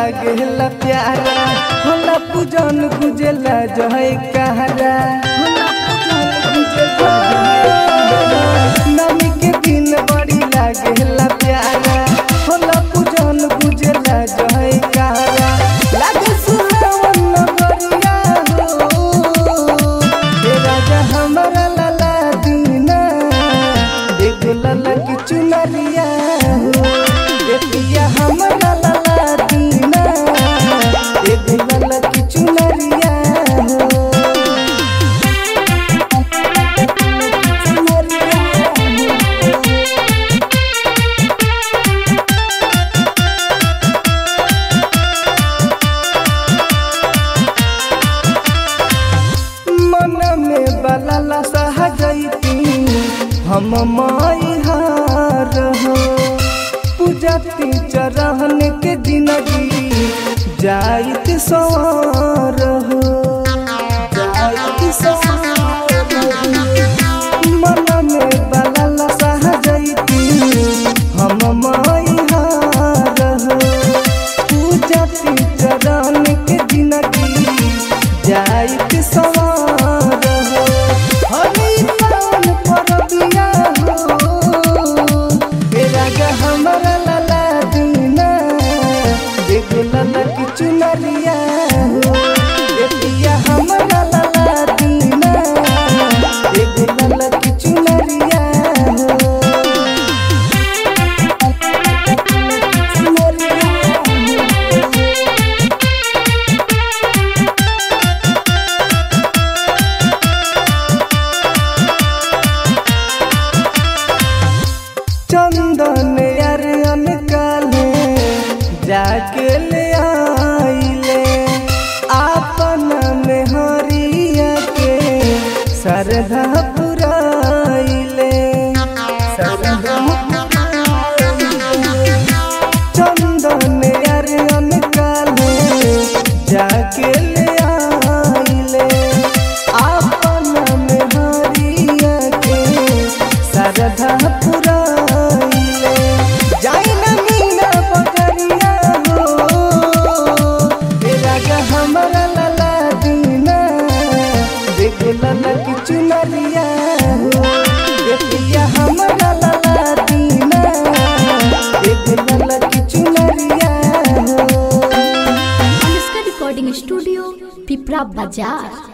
लागेला प्यारा होला पूजन गुजेला जय कहरा होला पूजन गुजेला नमी के दिन बड़ी लागेला प्यारा होला पूजन गुजेला जय कहरा लागे सुहावन नगरिया हो हे राजा हमरा लाला दीना एगो लाला की चुनरिया हो ए पिया हमरा लाला दीना एगो लाला की चुनरिया हो मन में बलला सह जैती हम माई हार हो पूजती चरण के जिंदगी जाइत सवार हो जाइत सवार हो। मन में बलला सह जैती हम माई हार हो पूजती चरण के जिंदगी जाइत सवार हो हरी पावन परबिया हो तेरा गा हमरा लाला दीना देखो लाला की चुनरिया हो ए पिया हमरा लाला दीना देखो लाला की चुनरिया हो चंदन अरन काले जाके ले आइले आपन में हरिया के सरधा पुराइले सरधा पुराइले। चंदन अरन काले जाके ले आइले आपन में हरिया के सरधा पुराइले जाई ना मीना बजरिया हो तेरा गा हमरा लाला दीना देखो लाला की चुनरिया हो देखिया हमरा लाला दीना देखो लाला की चुनरिया हो अनुष्का रिकॉर्डिंग स्टूडियो पिपरा बाजार